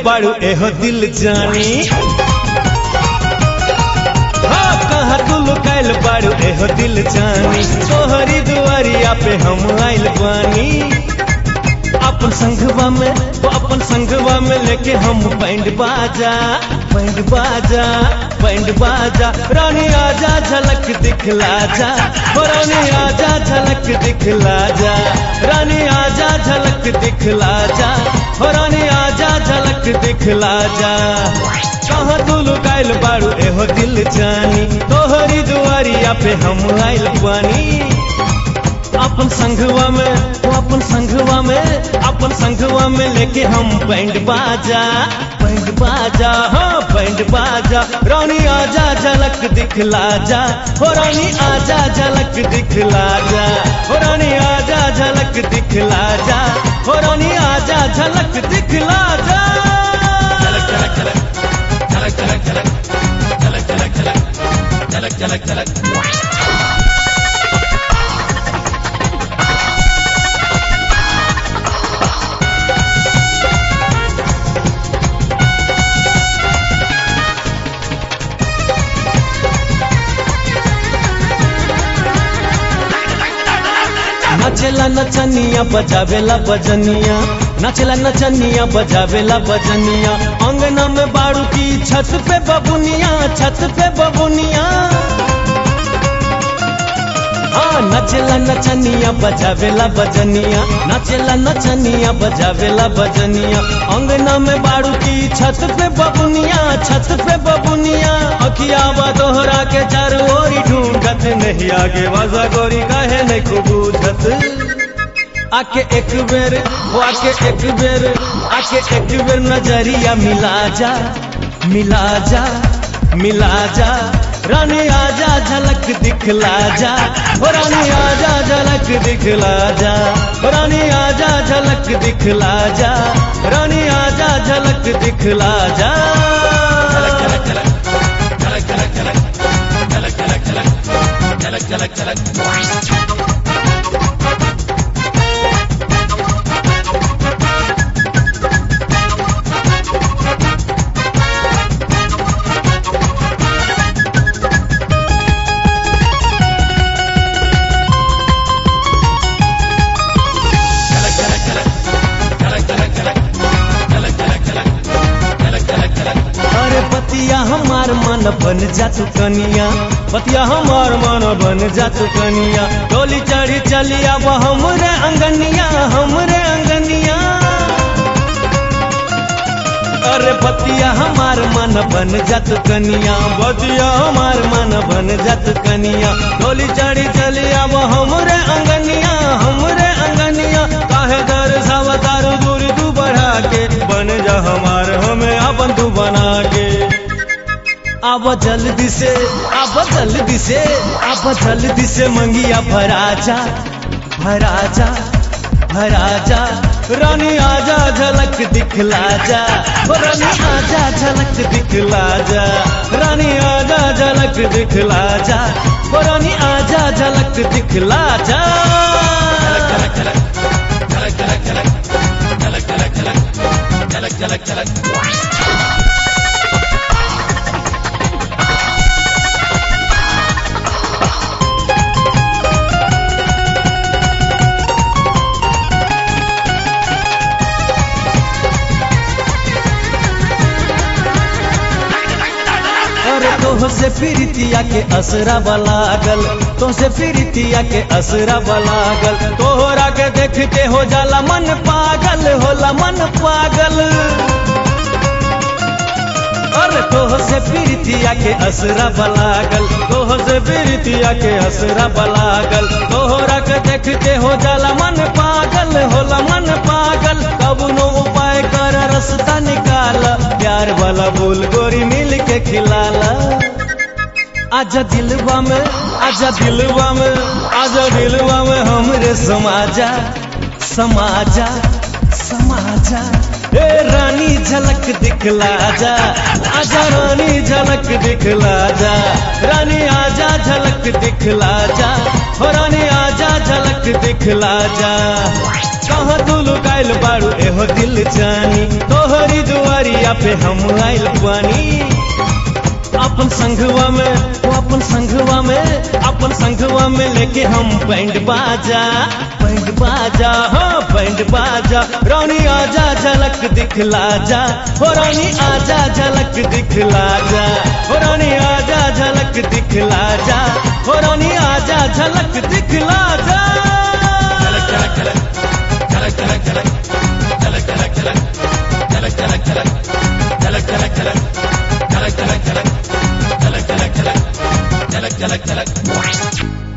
बाड़ू एहो दिल जानी हाँ कहाँ तू लुकाइल बाड़ू एहो दिल जानी तोहरी दुआरिया पे हम आइल बानी अपन संगवा में वो अपन संगवा में लेके हम बैंड बाजा बैंड बाजा बैंड बाजा रानी आजा झलक दिखला जा हो रानी आजा झलक दिखला जा रानी आजा झलक दिखला जा हो रानी आजा झलक दिखला जा कहाँ तू लुकाइल बाड़ू एहो दिल जानी तोहरी दुआरिया पे हम आइल बानी अपन संगवा में वो अपन संगवा में अपन संगवा में लेके हम बैंड बाजा बैंड बाजा हाँ बैंड बाजा रानी आजा झलक दिखला जा हो रानी आजा झलक दिखला जा हो रानी आजा झलक दिखला जा हो रानी आजा झलक दिखला जा नाचेला नचनिया बजावेला बजनिया नाचेला नचनिया बजावेला बजनिया अंगना में बाड़ू की छत पे बबुनिया छत पे बबुनिया हाँ नचेला नचनिया बजावेला बजनिया नाचेला नचनिया बजावेला बजनिया अंगना में बाड़ू की छत पे बबुनिया छत पे बबुनिया अखिया बा दोहरा के चारों ओरी ढूंढत नहीं आगे वाजा गोरी काहे नहीं खूब बुझत आके एक बेर वो आके एक बेर आके एक बेर नजरिया मिला जा मिला जा मिला जा रानी आजा झलक दिखला जा हो रानी आजा झलक दिखला जा हो रानी आजा झलक दिखला जा रानी आजा झलक दिखला जा अरे पतिया हमार मन बन जा तू कनिया पतिया हमार मन बन जा तू कनिया डोली चढ़ी चलिया वो हमरे अंगनिया हमरे अंगनिया अरे पतिया हमार मन बन जा तू कनिया बतिया हमार मन बन जा तू कनिया डोली चढ़ी चलिया वो हमरे अंगनिया हमरे अंगनिया काहे दर सावतार दूरी तू बढ़ा के बन जा हमार हमें अपन तू बना के अब जल्दी से अब जल्दी से अब जल्दी से मंगिया भराजा भराजा भराजा रानी आजा झलक दिखला जा ओ रानी आजा झलक दिखला जा रानी आजा झलक दिखला जा ओ रानी आजा झलक दिखला जा अरे तोह से प्रीतिया के असरा बलागल तो से प्रीतिया के असरा बलागल तोहरा के देखते हो जाला मन पागल होला मन पागल अरे तोह से प्रीतिया के असरा बलागल तोह से प्रीतिया के असरा बलागल तोहरा के देखते हो जाला मन पागल होला मन पागल कबनो उपाय कर रास्ता निकाल प्यार वाला बोल गोरी मिल के खिलाला आजा दिलवा में आजा दिलवा में आजा दिलवा में हमरे समाजा समाजा समाजा ए रानी झलक दिखला जा आजा रानी झलक दिखला जा रानी आजा झलक दिखला जा हो रानी आजा झलक दिखला जा कहाँ तू लुकाइल बाड़ू एहो दिल जानी तोहरी दुआरिया पे हम आइल बानी अपन संघवा में वो अपन संघवा में अपन संघवा में लेके हम बैंड बाजा बैंड बाजा हाँ बैंड बाजा रानी आजा झलक दिखला जा हो रानी आजा झलक दिखला जा हो रानी आजा झलक दिखला जा हो रानी आजा झलक दिखला जा झलक झलक झलक